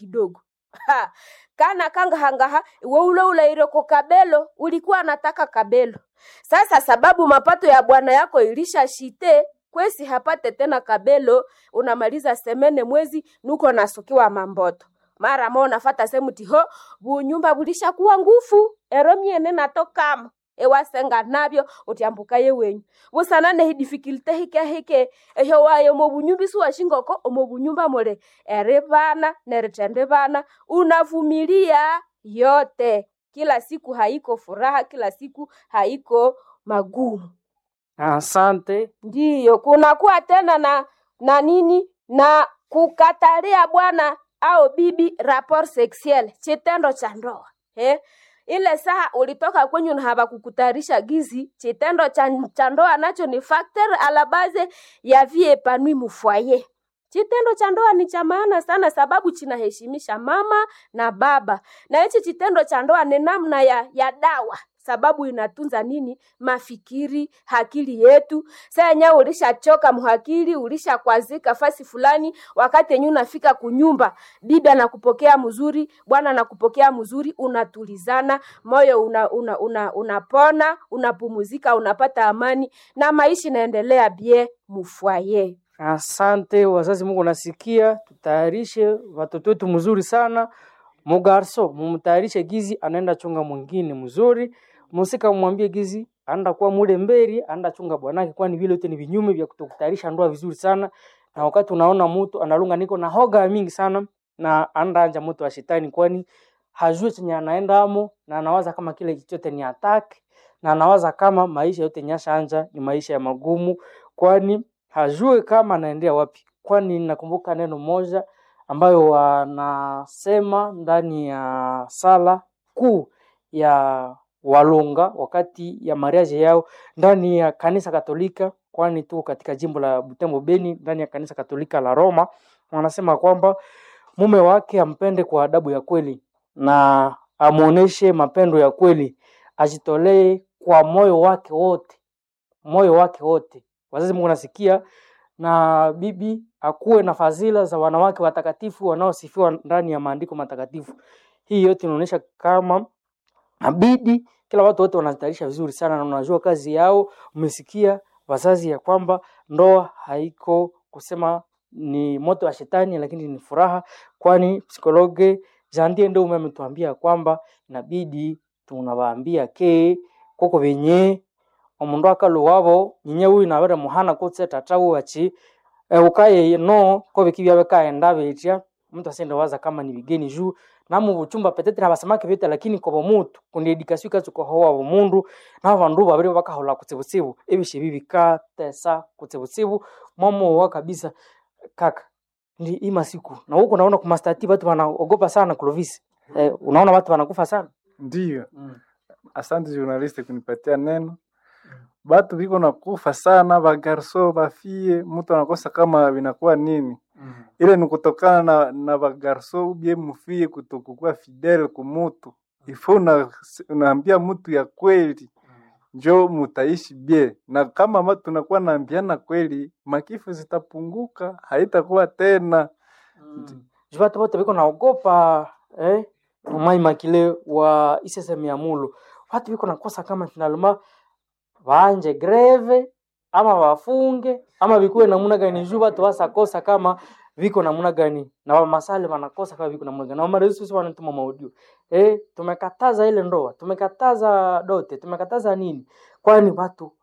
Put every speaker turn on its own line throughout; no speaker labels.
kidogo ha. kana kangahangaha iwe ule ulaire ko kabelo ulikuwa anataka kabelo sasa sababu mapato ya bwana yako ilisha shite kwesi hapate tena kabelo unamaliza semene mwezi nuko nasukiwa mamboto mara mo nafata semuti ho bunyumba bulishakuwa ngufu ero myene natokamo ewasenga nabyo utyambuka ye wenyu busanane hi difficulty hike hike ehyo wayo omo bunyumba isuwa shingoko omo bunyumba mule eri bana neritende bana unavumilia yote kila siku haiko furaha kila siku haiko magumu
Asante.
ndiyo kunakuwa tena na na nini na kukatalia bwana au bibi rapport sexuel chitendo cha ndoa eh? ile saa ulitoka kwenyu na hawakukutayarisha gizi chitendo cha cha ndoa nacho ni factor a la base ya vie epanui mufwaye chitendo cha ndoa ni cha maana sana sababu chinaheshimisha mama na baba na hichi chitendo cha ndoa ni namna ya, ya dawa sababu inatunza nini mafikiri hakili yetu saa yenyewe ulishachoka mhakili ulishakwazika fasi fulani wakati yenyewe unafika kunyumba bibi anakupokea mzuri bwana anakupokea mzuri unatulizana moyo una, una, una, unapona unapumuzika unapata amani na maisha inaendelea bie mufwaye
Asante wazazi, Mungu nasikia, tutayarishe watoto wetu mzuri sana. Mugarso mumtayarishe gizi anaenda chunga mwingine mzuri, musika mwambie gizi anaenda kuwa mule mberi anaenda chunga bwanake, kwani vile yote ni vinyume vya kutokutayarisha ndoa vizuri sana. Na wakati unaona mtu analunga niko na hoga mingi sana na anaenda anja mtu wa shetani, kwani hajui chenye anaenda amo na anawaza kama kile chote ni attack na anawaza kama maisha yote nyasha anja ni maisha ya magumu, kwani hajue kama anaendea wapi. Kwani nakumbuka neno moja ambayo wanasema ndani ya sala kuu ya Walunga wakati ya mariaje yao ndani ya kanisa Katolika, kwani tuko katika jimbo la Butembo Beni, ndani ya kanisa Katolika la Roma, wanasema kwamba mume wake ampende kwa adabu ya kweli na amuoneshe mapendo ya kweli, ajitolee kwa moyo wake wote, moyo wake wote. Wazazi, Mungu nasikia na bibi akuwe na fadhila za wanawake watakatifu wanaosifiwa ndani ya maandiko matakatifu. Hii yote inaonyesha kama nabidi kila watu wote wanatayarisha vizuri sana na unajua kazi yao. Umesikia wazazi ya kwamba ndoa haiko kusema ni moto wa shetani, lakini ni furaha, kwani psikologe Jandie ndio ume ametuambia kwamba inabidi tunawaambia ke koko venye omundu akalu wabo nyinye uyu nabere muhana kutse tata wachi e, ukaye no ko bikibya bekaenda betya mtu asende waza kama ni bigeni juu namu buchumba petetre abasamake bete lakini kobo mutu kundi edikasio ikatsuka howa bomundu nabo bandu babiri bakahola kutsibutsibu ebishe bibikatesa kutsibutsibu mwamowa kabisa kaka ndi ima siku na huko naona kumastati watu wanaogopa sana Clovis eh, unaona watu wanakufa sana
Ndiyo,
mm.
asante journaliste kunipatia neno. Batu biko nakufa sana, bagarso bafie, mtu anakosa kama vinakuwa nini.
Mm.
Ile ni kutokana na, na bagarso ubie mufie kutokukuwa fidele kumutu. Ifo una, unaambia mtu ya kweli njo mutaishi bie, na kama ma tunakuwa naambiana kweli, makifu zitapunguka, haitakuwa tena.
Mm. Juu watu wote biko naogopa eh, mai makile wa iseseme ya mulu watu biko nakosa kama finalema waanje greve ama wafunge ama bikuwe namuna gani juu watu wasakosa kama viko namuna gani na wamasale wanakosa kama viko namuna gani na wamarezi sisi wanatuma maudio eh, tumekataza ile ndoa tumekataza dote tumekataza nini kwani watu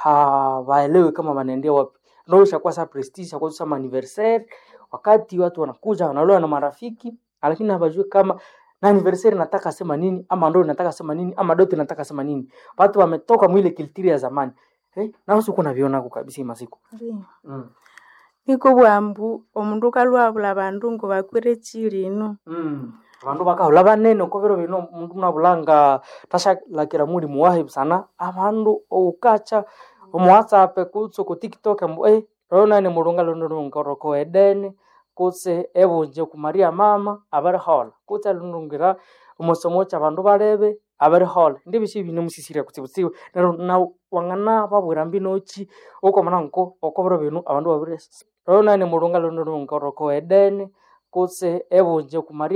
hawaelewi kama wanaendea wapi ndoa ishakuwa sa prestige ishakuwa sa anniversaire wakati watu wanakuja wanaloa na marafiki lakini hawajui kama na anniversary nataka sema nini ama ndo nataka sema nini ama dote nataka sema nini watu wametoka mwile kiltiri ya zamani eh, na usiku kuna viona kabisa hii masiku
Ndiyo.
mm.
niko bwambu omundu ukalwabula bandu ngo bakwire chilino
mm. abandu bakahula banene uko biro bino mundu munabulanga tashalakira muli muwahi sana abandu oukacha omu whatsapp kutse ku tiktok mbu eh rona ni mulunga luno lungoroko edene kutse ebunje ku maria mama abari hola kutse lunungira omusomo cha bandu barebe abari hola ndi bishi bine musisire kutsibutsiwe nero na wangana babwira mbinochi uko mananko uko biro bino abandu babire rona ni mulunga luno lungoroko edene kutse ebunje ku maria